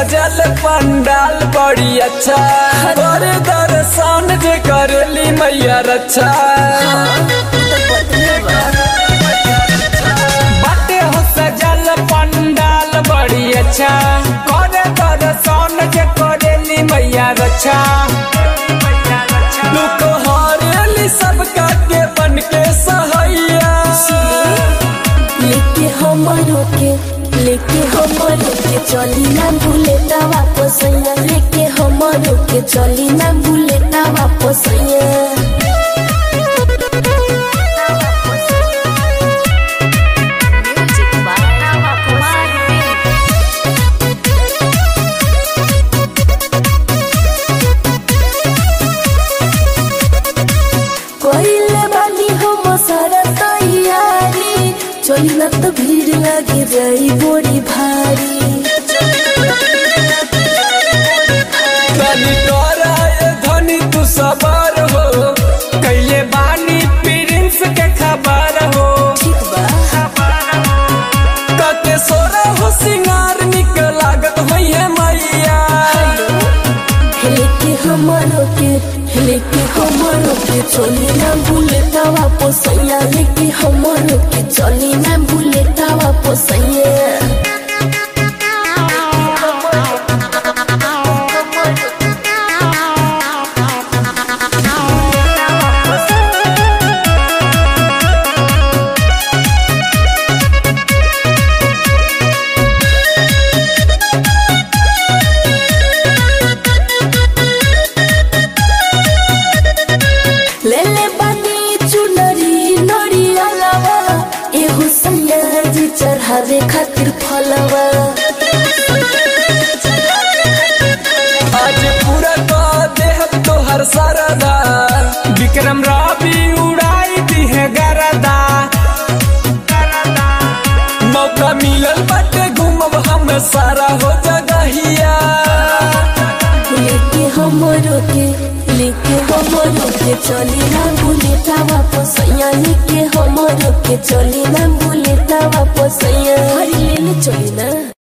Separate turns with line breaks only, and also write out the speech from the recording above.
सजल पंडाल बड़ी अच्छा कर दर्शन जे करली मैया रक्षा बाटे हो सजल पंडाल बड़ी अच्छा कर दर्शन जे करली मैया रक्षा दुख हरेली सबका के बन के सहैया
लेके हमरो के लेके हमरो के चली ना बुलेटा वापस आइया लेके हमरो के चली ना बुलेटा वापस आइया कोइले बानी हम सारा तैयारी चली ना तो भीड़ लगे जाई बड़ी भारी
तनी तोराए धनी तू सबर हो कैले बानी प्रिंस के खबर हो
ठीक बा
कते सोरा हो सिंगार निक लागत होइए मैया
लेके हमरो के लेके हमरो के चली ना बुलेटा वापस आइया लेके हमरो के चली ना बुलेटा वापस आइया ले ले बानी चुनरी नरी अलावा एहो सैया जी चढ़ावे खातिर फलवा
आज पूरा का देह तोहर सरदा विक्रम राबी उड़ाई दी है गरदा मौका मिलल बटे घूमब हम सारा हो जगहिया
लेके हमरो के लेके हमरो के चली ना बुलेटा वापस आइया लेके हमरो के चली ना बुलेटा वापस आइया हरी ले ले चली ना